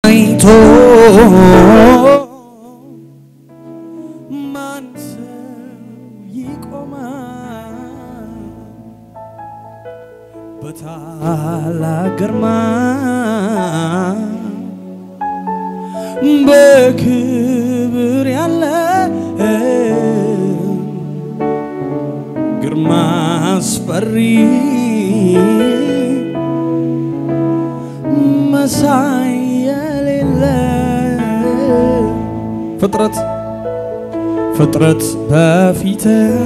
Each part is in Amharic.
አይቶ ማን ሰው ይቆማል በታላቅ ግርማ በክብር ያለ ግርማ አስፈሪ መሳይ የሌለ ፍጥረት ፍጥረት በፊት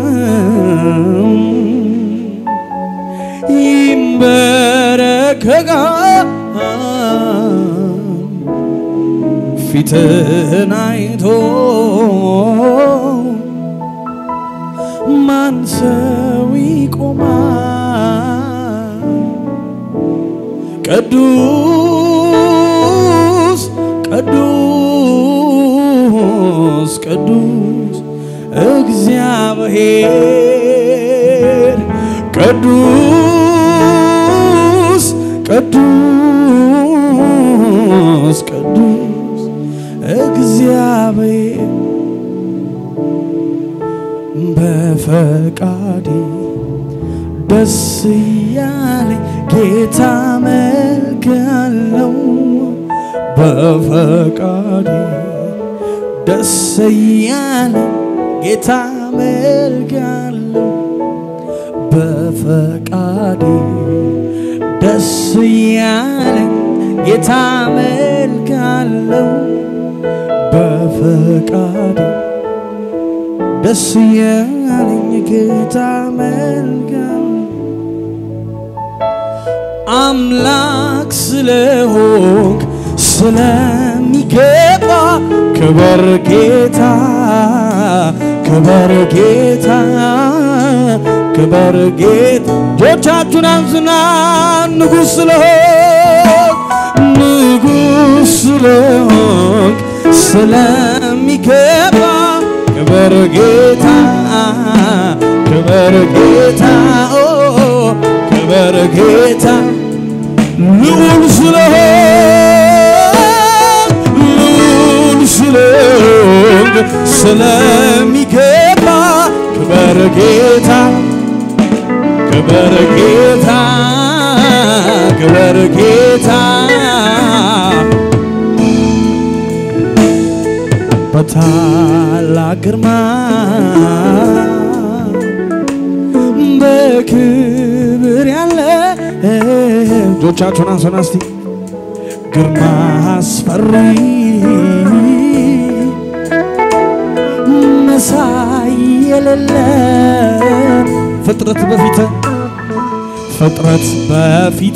ይንበረከካል ፊትን አይቶ ማን ሰው ይቆማል? ቅዱስ ቅዱስ ቅዱስ እግዚአብሔር ቅዱስ ቅዱስ ቅዱስ እግዚአብሔር በፈቃዴ ደስ እያለኝ ጌታ መልካለው በፈቃዴ ደስ እያለኝ ጌታ መልካለው በፈቃዴ ደስ እያለኝ ጌታ መልካለው በፈቃዴ ደስ እያለኝ ጌታ መልካም አምላክ ስለሆንክ ስለሚገባ ክበር ጌታ ክበር ጌታ ክበር ጌታ እጆቻችሁን አንሱና ንጉሥ ስለሆንክ ንጉሥ ስለሆንክ ስለሚገባ ክበር ጌታ ክበር ጌታ ኦ ክበር ጌታ ልዑል ስለሆንክ ልዑል ስለሆንክ ስለሚገባ ክበር ጌታ ክበር ጌታ ክበር ጌታ በታላቅ ግርማ በክብር ያለ እጆቻችሁን አንሱና እስቲ ግርማ አስፈሪ መሳይ የሌለ ፍጥረት በፊት ፍጥረት በፊት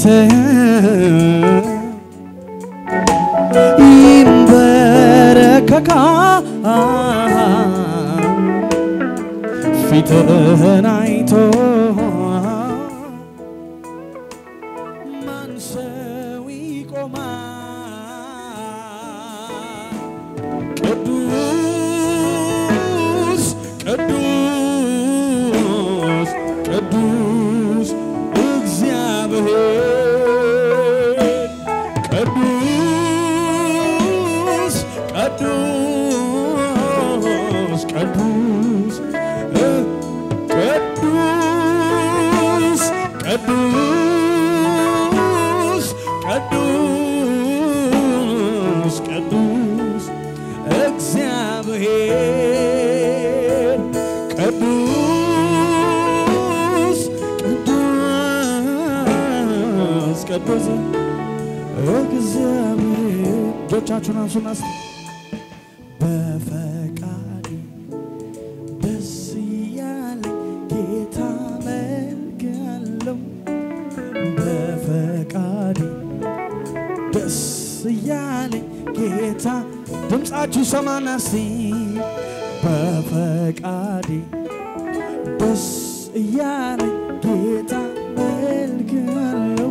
ይንበረከካል ፊትህን አይቶ ማን ሰው ይቆማል? ቅዱስ ቅዱስ ቅዱስ እግዚአብሔር ቅዱስ ቅዱስ ቅዱስ እ ቅዱስ ቅዱስ ቅዱስ ቅዱስ እግዚአብሔር ቅዱስ ቅዱስ ቅዱስ እግዚአብሔር እጆቻችሁን አንሱና እስቲ በፈቃዴ ደስ እያለኝ ጌታ መልካለው በፈቃዴ ደስ እያለኝ ጌታ ድምፃችሁ ሰማና እስቲ በፈቃዴ ደስ እያለኝ ጌታ መልካለው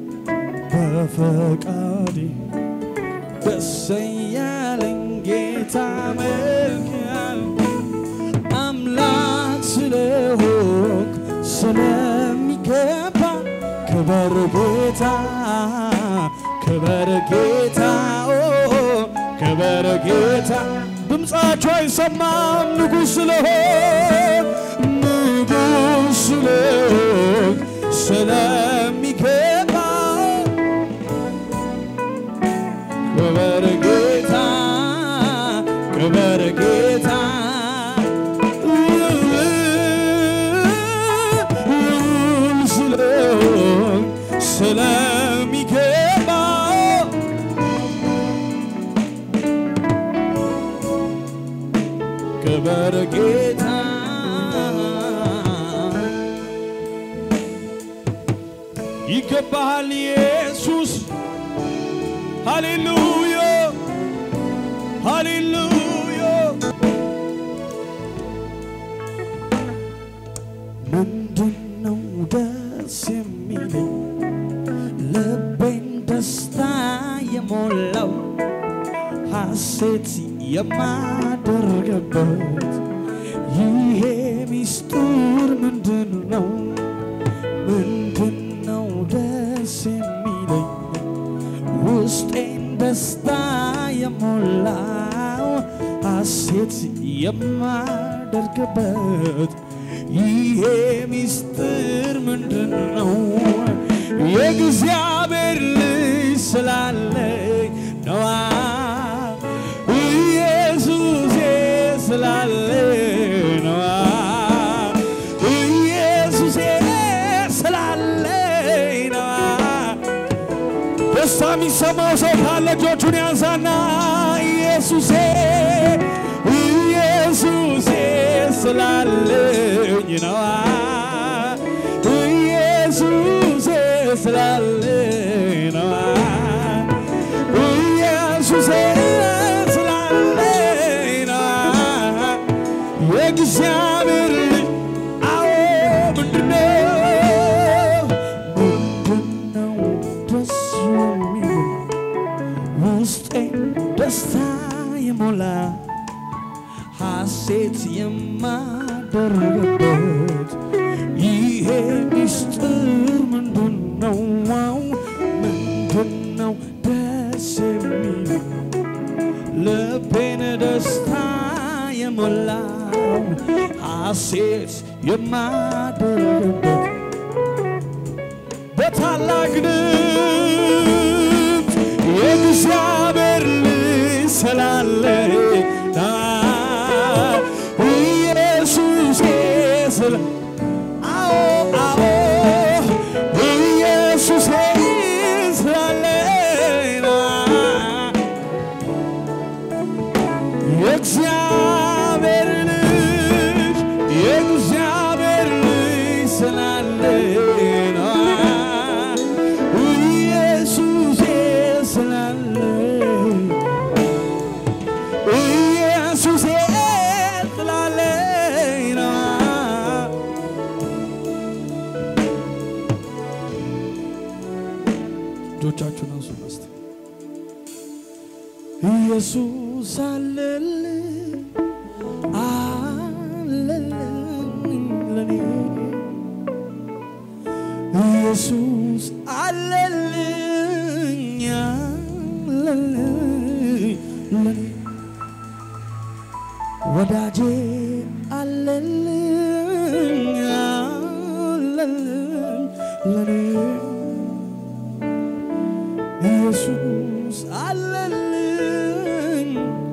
በፈቃዴ ደስ እያለኝ ጌታ መልካል አምላክ ስለሆንክ ስለሚገባ ክበር ጌታ ክበር ጌታ ኦ ክበር ጌታ ድምፃቸው አይሰማም ንጉሥ ስለሆን ንጉሥ ስለሆን ስለሚገባ ክበር ጌታ ክበር ጌታ ስለሆን ስለሚገባ ክበር ጌታ ይገባሃል ኢየሱስ ሃሌሉያ ሃሌሉያ ምንድነው ደስ የሚለኝ ልቤን ደስታ የሞላው ሐሴት የማደርግበት ይሄ ሚስጥር ምንድን ነው? ምንድን ነው ደስ የሚለኝ ውስጤን ደስታ የሞላው ሐሴት የማደርግበት ይሄ ሚስጥር ምንድን ነው? የእግዚአብሔር ልጅ ስላለኝ ነዋ ኢየሱሴ ስላለኝ ነዋ ኢየሱሴ ስላለኝ ነዋ ደስታ የሚሰማው ሰው ካለ እጆቹን ያንሳና ኢየሱሴ ኢየሱሴ ስላለኝ ነዋ ኢየሱሴ ስላለኝ ነዋ ኢየሱሴ ስላለኝ ነዋ የእግዚአብሔር ልጅ አዎ ምንድነው ምንድነው ደስ የሚለው ውስጤን ደስታ የሞላ ሐሴት የማደርግበት ይሄ ሚስጥር ምንድን ነው? ምንድን ነው ደስ የሚለው ልቤን ደስታ የሞላው ሐሴት የማደርግበት በታላቅ ድምፅ የእግዚአብሔር ልጅ ስላለኝ ኢየሱስ ስለ አዎ አዎ ኢየሱስ ስላለኝ የእግዚአብሔር ልጅ የእግዚአብሔር ልጅ ስላለኝ ኢየሱስ ስላለኝ ኢየሱስ ስላለኝ ነው። እጆቻችሁን አንሱ እስቲ። ኢየሱስ አለልኝ አለልኝ ለኔ ኢየሱስ አለልኝ አለልኝ ለኔ ወዳጄ አለልኝ አለልኝ ለኔ ኢየሱስ አለልኝ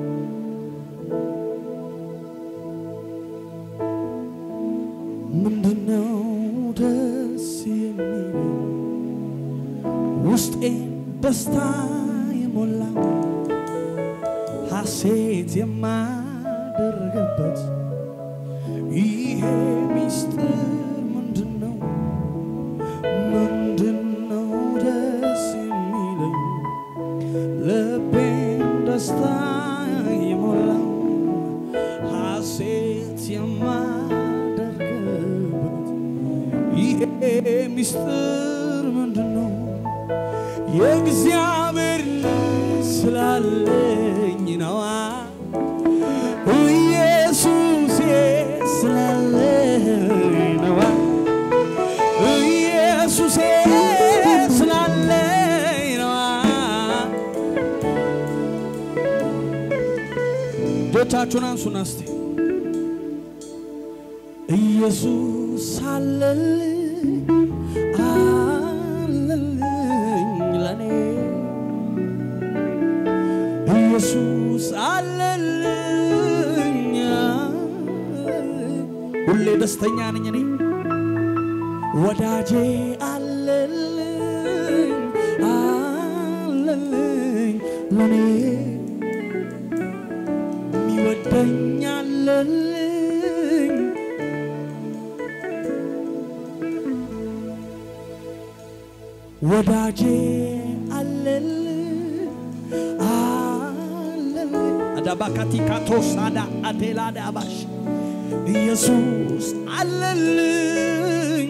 ምንድነው ደስ የሚለኝ ውስጤን ደስታ የሞላው ሐሴት የማደርግበት ይሄ ሚስጥር ምንድነው? ምንድነው ደስ የሚለኝ ልቤን ደስታ የሞላው ሐሴት የማደርግበት ይሄ ሚስጥር ምንድነው? የእግዚአብሔር ልጅ ስላለኝ ነዋ ኢየሱሴ ስላለኝ ነዋ ኢየሱሴ ስላለኝ ነዋ እጆቻችሁን አንሱና እስቲ ኢየሱስ አለልኝ አለልኝ ለኔ ኢየሱስ አለልኝ ሁሌ ደስተኛ ነኝ እኔ ወዳጄ አለልኝ አለልኝ ለኔ የሚወደኝ አለልኝ ወዳጄ አለልኝ አለልኝ አዳባካቲ ካቶሳዳ አቴላዳ አባሽ ኢየሱስ አለልኝ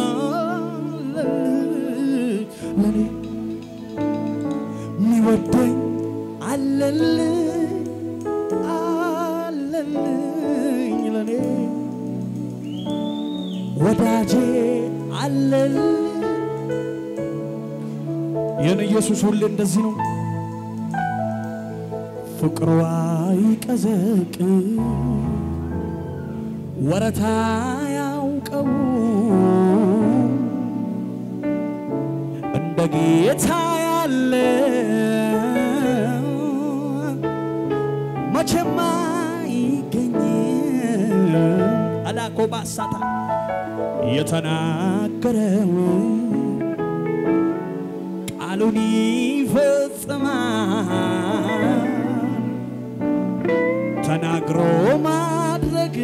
አለልኝ ለኔ የሚወደኝ አለልኝ አለልኝ ለኔ ወዳጄ አለልኝ የኔ ኢየሱስ ሁሌ እንደዚህ ነው። ፍቅሯ ይቀዘቅ ወረታ ያውቀው እንደ ጌታ ያለ መቼም አይገኝ አላኮ ባሳታ የተናገረው ቃሉን ይፈጽማል ተናግሮ ማድረግ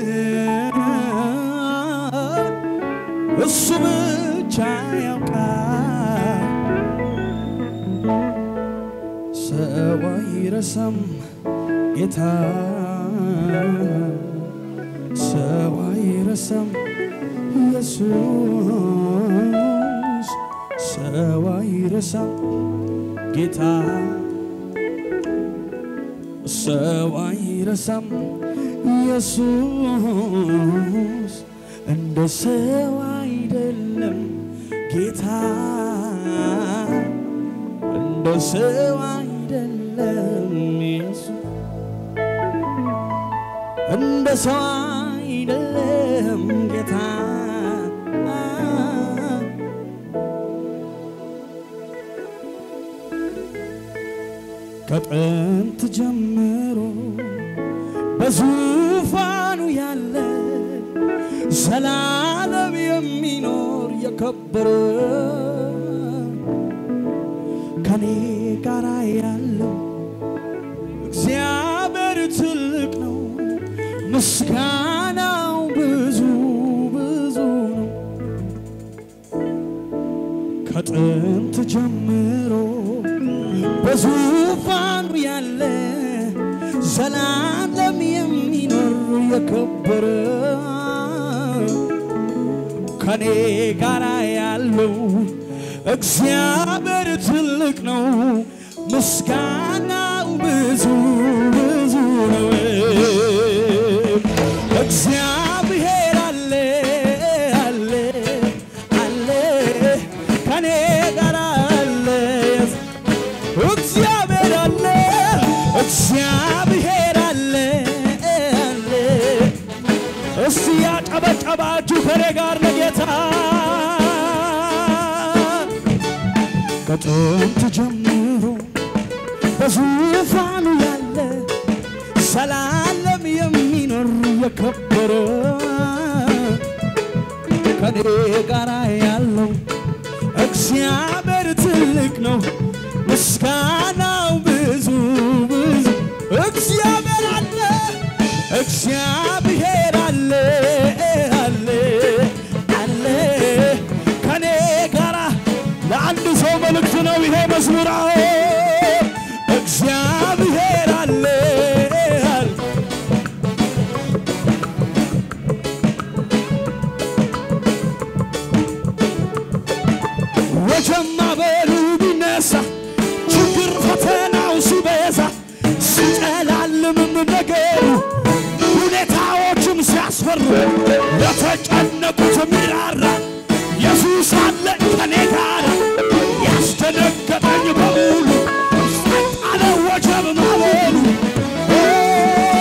እሱ ብቻ ያውቃል። ሰው አይረሳም ጌታ ሰው አይረሳም ኢየሱስ ሰው አይረሳም ጌታ ሰው አይረሳም ኢየሱስ እንደ ሰው አይደለም ጌታ እንደ ሰው አይደለም ኢየሱስ እንደ ሰው አይደለም ጌታ ከጥንት ጀምሮ በዙፋኑ ያለ ዘላለም የሚኖር የከበረ ከኔ ጋር ያለው እግዚአብሔር ትልቅ ነው፣ ምስጋናው ብዙ ብዙ ነው። ከጥንት ጀምሮ በዙፋኑ ያለ ዘላለም የሚኖር የከበረ ከኔ ጋር ያለው እግዚአብሔር ትልቅ ነው፣ ምስጋናው ብዙ ብዙ ነው። እግዚአብሔር አለ አለ አለ ከኔ ጋር አለ እግዚአብሔር አለ እግዚአብሔር አለ አለ እስቲ ያጨበጨባችሁ ከኔ ጋር ለጌታ ከጥንት ጀምሮ በዙፋኑ ያለ ዘላለም የሚኖር የከበረ ከኔ ጋር ያለው እግዚአብሔር ትልቅ ነው፣ ምስጋናው ብዙ ብዙ። እግዚአብሔር አለ እግዚአብሔር አለ አለ አለ ከኔ ጋራ ለአንድ ሰው መልእክት ነው ይሄ መዝሙር። አዎ እግዚአብሔር አለ አለ ወጀማ በሉ ቢነሳ ችግር ፈተናው ሲበዛ ሲጨላልምም ነገሩ ሁኔታዎችም ሲያስፈሩ ለተጨነቁት ሚራራ ኢየሱስ አለ ከኔ ጋር ያስደነገጠኝ በሙሉ ጸጥ አለ ወጀብ ማበሉ ኦ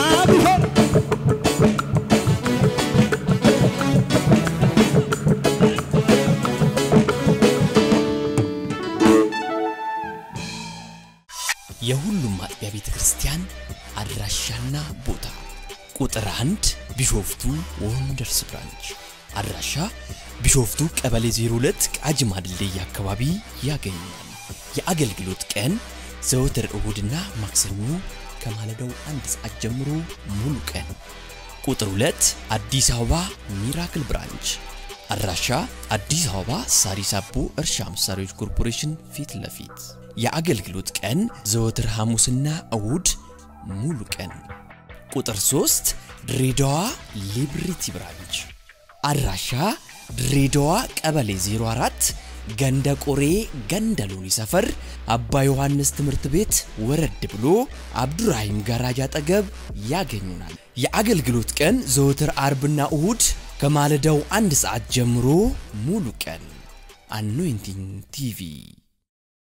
ቢሆን የሁሉም አጥቢያ ቤተ ክርስቲያን አድራሻና ቦታ ቁጥር አንድ ቢሾፍቱ ወንደርስ ብራንች አድራሻ ቢሾፍቱ ቀበሌ 02 ቃጂማ ድልድይ አካባቢ ያገኛል። የአገልግሎት ቀን ዘወትር እሁድና ማክሰኞ ከማለዳው አንድ ሰዓት ጀምሮ ሙሉ ቀን። ቁጥር 2 አዲስ አበባ ሚራክል ብራንች አድራሻ አዲስ አበባ ሳሪስ አቦ እርሻ መሳሪያዎች ኮርፖሬሽን ፊት ለፊት የአገልግሎት ቀን ዘወትር ሐሙስና እሁድ ሙሉ ቀን። ቁጥር 3 ድሬዳዋ ሊብሪቲ ብራንች አድራሻ ድሬዳዋ ቀበሌ 04 ገንደ ቆሬ ገንደ ሎኒ ሰፈር አባ ዮሐንስ ትምህርት ቤት ወረድ ብሎ አብዱራሂም ጋራጅ አጠገብ ያገኙናል። የአገልግሎት ቀን ዘወትር አርብና እሁድ ከማለዳው አንድ ሰዓት ጀምሮ ሙሉ ቀን። አኖይንቲንግ ቲቪ